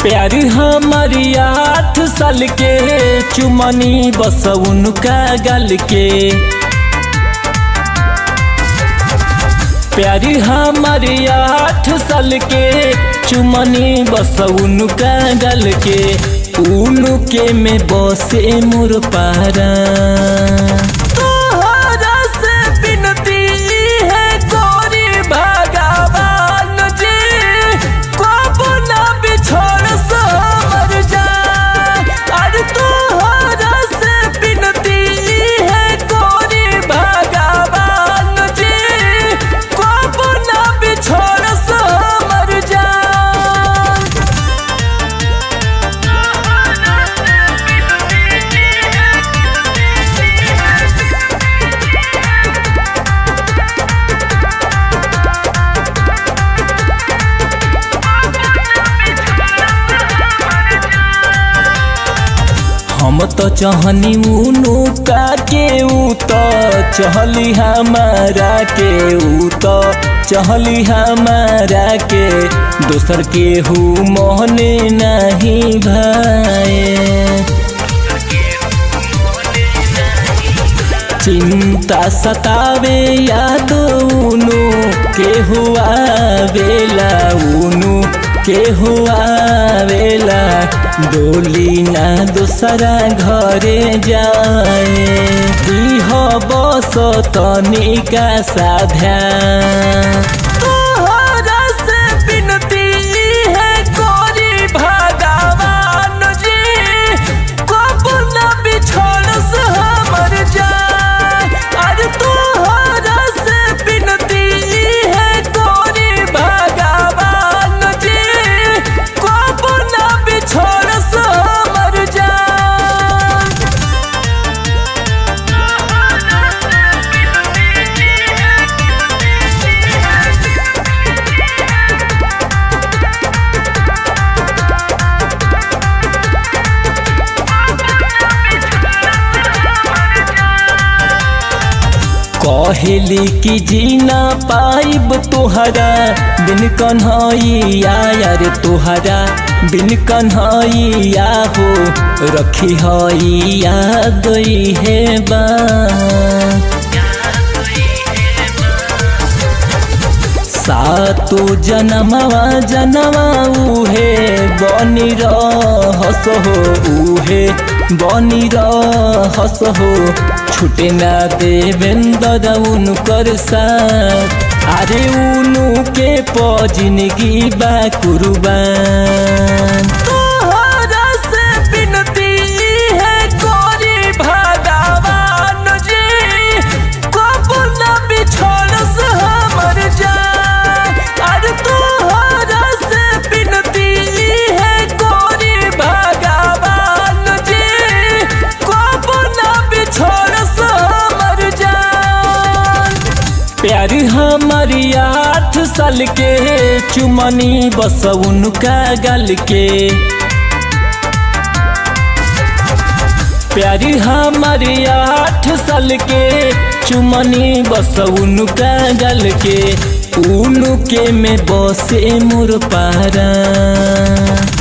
प्यार हमारी आठ साल के चुमनी बस उनका गल के प्यार हमारी आठ साल के चुमनी बस उनका गल के उनके में बसे मोर पारा तोहरा से बिनती है गोरी भगवान जी कब ना बिछोड़ समर जा अरे तोहरा से बिनती है गोरी भगवान जी कब ना बिछोड़ समर जा हम तो चहनी उनु का के ऊ तो चहली हमारा के ऊ तो चहली हमारा के दोसर के हु मोहने नहीं भाए चिंता सतावे याद उनु के हुआ बेला उनु के हुआ बेला डोली ना दूसरा घरे जाए दीह बस तनिका साध्या तोहरा से बिनती है गोरी भगवान जी कब ना बिछोड़ से हमर जा अरे तोहरा से बिनती है गोरी भगवान जी कब ना बिछोड़ से हमर जा कहली कि जीना पाइब तोहरा बिन कन्हैया यार तोहरा बिन कन्हैया हो रखी हैया गई है बा सातो जनमवा जनवा उहे बनी रहस हो उहे बनी रहस हो छुटे ना देवेंद्र उनकर साथ अरे उनु के प जिंदगी बा कुर्बान तोहरा से बिनती है गोरी भगवान जी कब ना बिछोड़ से हमर जा अरे तोहरा से बिनती है गोरी भगवान जी कब ना बिछोड़ से हमर जा प्यार हमारी आठ साल के चुमनी बस उनका गल के प्यार हमारी आठ साल के चुमनी बस उनका गल के उनके में बसे मोर पारा